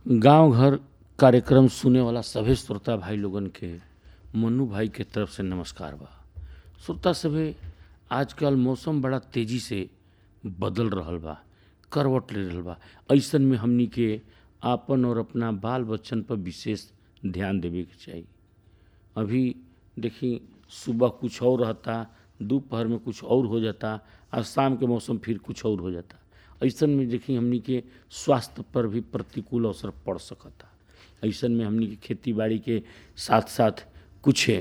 गांव घर कार्यक्रम सुने वाला सभे श्रोता भाई लोगन के मन्नू भाई के तरफ से नमस्कार बा श्रोता सभे आजकल मौसम बड़ा तेजी से बदल रहल बा करवट ले रहल बा ऐसन में हमनी के आपन और अपना बाल बच्चन पर विशेष ध्यान देवे के चाही अभी देखी सुबह कुछ और रहता दोपहर में कुछ और हो जाता और शाम के मौसम फिर कुछ और हो जाता ऐसन में देखी हमनी के स्वास्थ्य पर भी प्रतिकूल असर पड़ सकता ऐसन में हमनी के खेती बाड़ी के साथ साथ कुछ